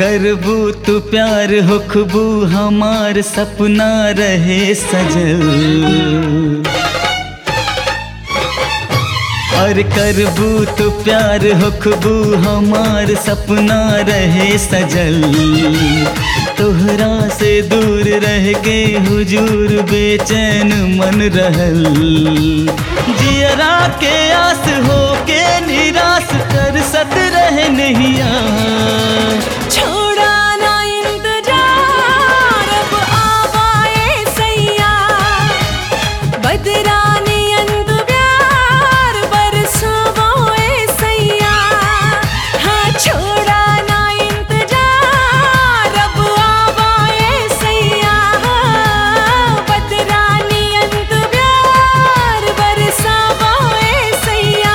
करबू तू प्यार होखबू हमार सपना रहे सजल और करबू तो प्यार होखबू हमार सपना रहे सजल तोहरा से दूर रह के हुजूर बेचैन मन रहल जियरा के आस हो के निराश कर सत रह नहिया छोड़ा ना इंतजार अब आवाए सैया बदरानी अंत प्यार बरसावाए सैया हाँ छोड़ा ना इंतजार अब आवाए सैया बदरानी अंत प्यार बरसावाए सैया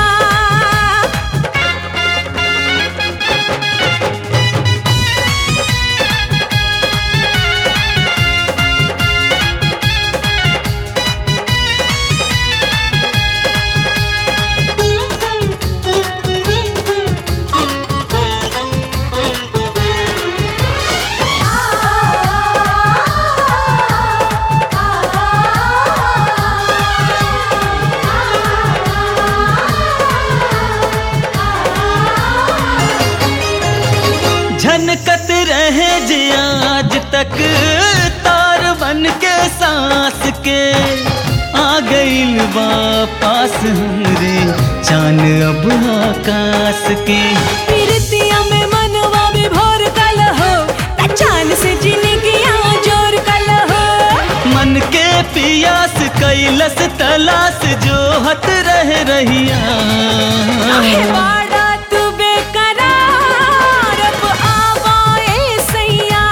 झनकत रहे जे आज तक तार बन के सांस के आ गइल वापस हमरे चान अब आकाश के प्रीतिया में मनवा में भोर कल हो चांद से जिंदगिया जोर कल हो मन के पियास कैलस तलाश जो हत रह रहिया आहे वाड़ा तू बेकरार अब आवाए सैया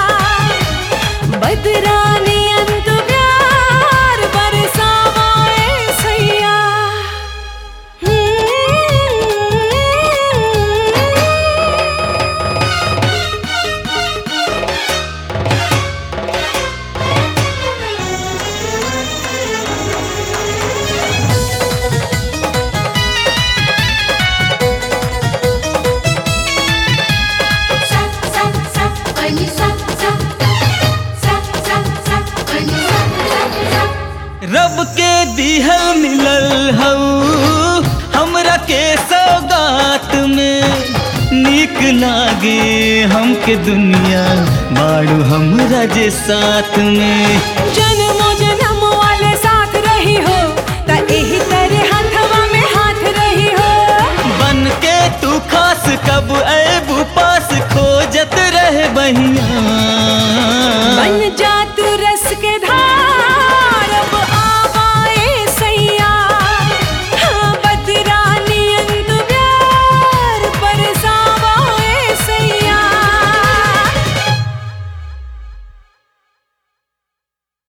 बदरानी अंत प्यार बरसावाए सैया रब के दिहल मिलल हऊ हमरा के सौगात में नीक लागे हमके दुनिया बाड़ू हमरा जे साथ में जन्मो जन्म वाले साथ रही हो त एही तरह हाथवा में हाथ रही हो बन के तू खास कब ऐबू पास खोजत रह बहिया